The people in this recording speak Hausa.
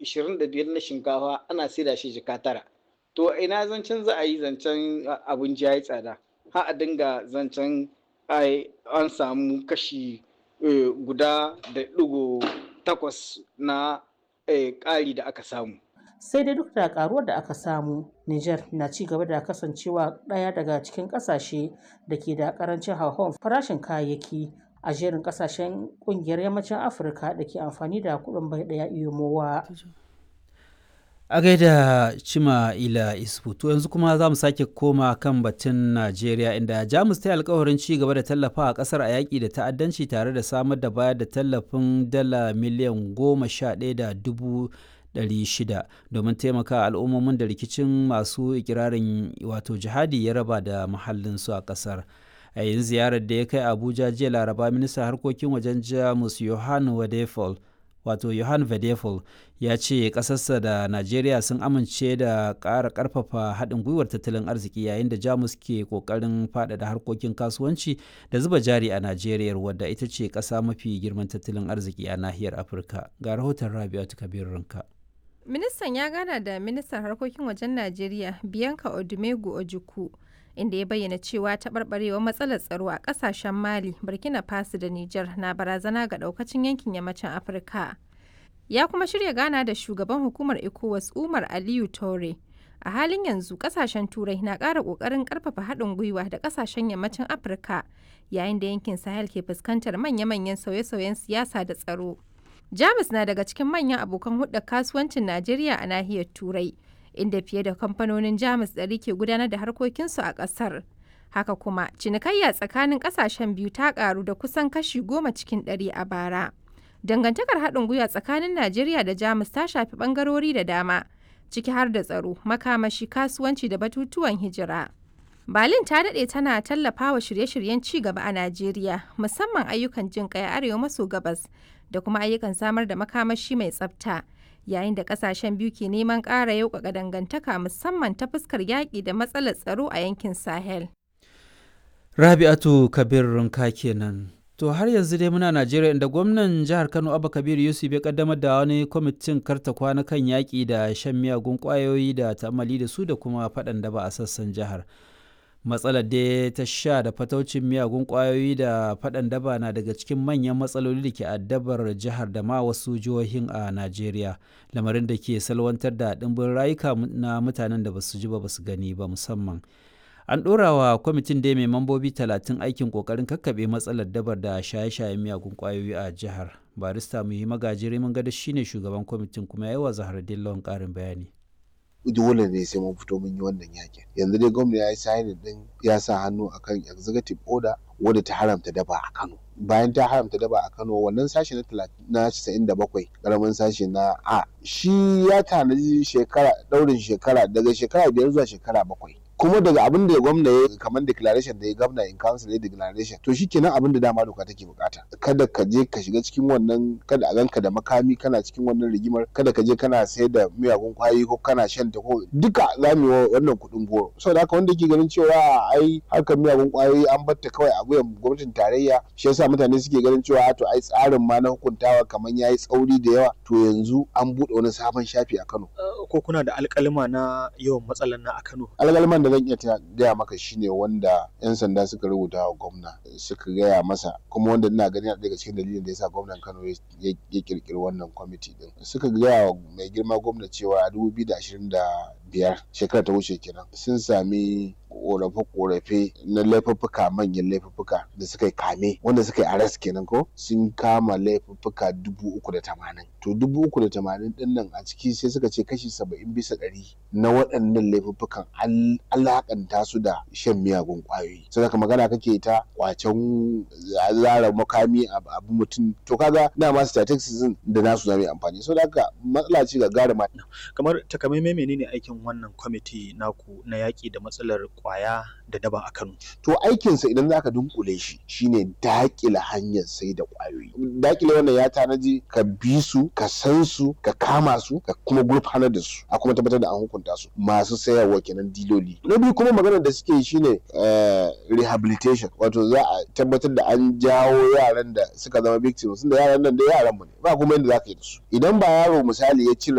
25 na shinkafa ana saida shi jika tara to ina zancen za a yi zancen abinci ya yi tsada har a dinga zancen an samu kashi guda da ɗigo takwas na ƙari da aka samu sai dai duk da karuwar da aka samu Niger na ci gaba da kasancewa ɗaya daga cikin ƙasashe da ke da ƙarancin hauhawar farashin kayayyaki a jerin ƙasashen ƙungiyar yammacin Afirka da ke amfani da kuɗin bai ɗaya iyomowa. A gaida Cima Ila Isfu, to yanzu kuma za mu sake koma kan batun Najeriya inda Jamus ta yi alkawarin ci gaba da tallafa a ƙasar a yaƙi da ta'addanci tare da samar da bayar da tallafin dala miliyan goma sha ɗaya da dubu 600 domin taimaka al'ummomin da rikicin masu ikirarin wato jihadi ya raba da mahallinsu a kasar a yin ziyarar da ya kai abuja jiya laraba ministan harkokin wajen jamus johan wadefol wato johan vedefol ya ce kasarsa da najeriya sun amince da ƙara ƙarfafa haɗin gwiwar tattalin arziki yayin da jamus ke ƙoƙarin faɗaɗa harkokin kasuwanci da zuba jari a najeriya wadda ita ce ƙasa mafi girman tattalin arziki a nahiyar afirka ga rahoton rabi'atu kabir ranka Ministan ya gana da ministan harkokin wajen Najeriya Bianca Odumegu Ojukwu inda ya bayyana cewa taɓarɓarewar matsalar tsaro a ƙasashen Mali, Burkina Faso da Nijar na barazana ga ɗaukacin yankin yammacin Afirka. Ya kuma shirya gana da shugaban hukumar ECOWAS Umar Aliyu Tore. A halin yanzu ƙasashen Turai na ƙara ƙoƙarin ƙarfafa haɗin gwiwa da ƙasashen yammacin Afirka yayin da yankin Sahel ke fuskantar manya-manyan sauye-sauyen siyasa da tsaro. Jamus na daga cikin manyan abokan hudda kasuwancin Najeriya a nahiyar Turai, inda fiye da kamfanonin Jamus ɗari ke gudanar da harkokinsu a ƙasar. Haka kuma, cinikayya tsakanin ƙasashen biyu ta ƙaru da kusan kashi goma cikin ɗari a bara. Dangantakar haɗin gwiwa tsakanin Najeriya da Jamus ta shafi ɓangarori da dama, ciki har da tsaro, makamashi, kasuwanci da batutuwan hijira. Berlin ta daɗe tana tallafawa shirye-shiryen ci gaba a Najeriya, musamman ayyukan jin ƙai arewa maso gabas da kuma ayyukan samar da makamashi mai tsafta yayin da kasashen biyu ke neman ƙara yauƙaƙa dangantaka musamman ta fuskar yaƙi da matsalar tsaro a yankin sahel rabi'atu kabir runka kenan to har yanzu dai muna najeriya inda gwamnan jihar kano abba kabir yusuf ya kaddamar da wani kwamitin karta kwana kan yaƙi da shan miyagun ƙwayoyi da ta'amali da su da kuma faɗan daba a sassan jihar matsalar da ta sha da fataucin miyagun kwayoyi da faɗan daba na daga cikin manyan matsaloli da ke addabar jihar da ma wasu jihohin a najeriya lamarin da ke salwantar da ɗimbin rayuka na mutanen da basu ji ba basu gani ba musamman an ɗora wa kwamitin da mai mambobi talatin aikin ƙoƙarin kakkaɓe matsalar dabar da shaye-shayen miyagun kwayoyi a jihar barista muhi magajiri mun gada shine shugaban kwamitin kuma ya yi wa zahar dillon ƙarin bayani dole ne sai mun fito mun yi wannan yakin yanzu dai gwamna ya yi signing din ya sa hannu akan executive order wadda ta haramta daba a Kano bayan ta haramta daba a Kano wannan sashi na na 97 karamin sashi na A shi ya tanaji shekara daurin shekara daga shekara biyar zuwa shekara bakwai kuma daga abin da gwamna ya kamar declaration da ya gwamna in council ya declaration to shi kenan abin da dama doka take bukata kada ka je ka shiga cikin wannan kada a ganka da makami kana cikin wannan rigimar kada ka je kana sayar da miyagun kwayoyi ko kana shan ta ko duka za mu yi wannan kuɗin goro saboda haka wanda ke ganin cewa ai harkar miyagun kwayoyi an batta kawai a wuyan gwamnatin tarayya shi yasa mutane suke ganin cewa to ai tsarin ma na hukuntawa kamar yayi tsauri da yawa to yanzu an buɗe wani sabon shafi a Kano ko kuna da alƙalima na yawan matsalan na a Kano alƙaliman da zan iya gaya maka shine wanda 'yan sanda suka rubuta wa gwamna suka gaya masa kuma wanda ina gani daga cikin dalilin da yasa gwamnan Kano ya kirkiri wannan kwamiti din suka gaya wa mai girma gwamna cewa a 2025 shekara ta wuce kenan sun sami korafe-korafe na laifuffuka manyan laifuffuka da suka yi kame wanda suka yi aras kenan ko sun kama laifuffuka dubu uku da tamanin to dubu uku da tamanin din nan a ciki sai suka ce kashi saba'in bisa ɗari na waɗannan laifuffukan alakanta su da shan miyagun ƙwayoyi sai ka magana kake ta kwacen zara makami abu mutum to kaga dama statistics da nasu zama amfani so da haka matsala ce ga gara kamar takamaimai menene aikin wannan kwamiti naku na yaƙi da matsalar kwaya da daba a Kano. To aikinsa idan zaka dunkule shi shine dakile hanyar sai da kwayoyi. Dakile wannan ya tanaji ka bi su, ka san su, ka kama su, ka kuma gurfanar da su, a kuma tabbatar da an hukunta su. Masu sayarwa kenan diloli. Na biyu kuma maganar da suke yi shine rehabilitation, wato za a tabbatar da an jawo yaran da suka zama victims, da yaran nan da yaran mu ne, ba kuma yadda zaka yi da su. Idan ba yaro misali ya cire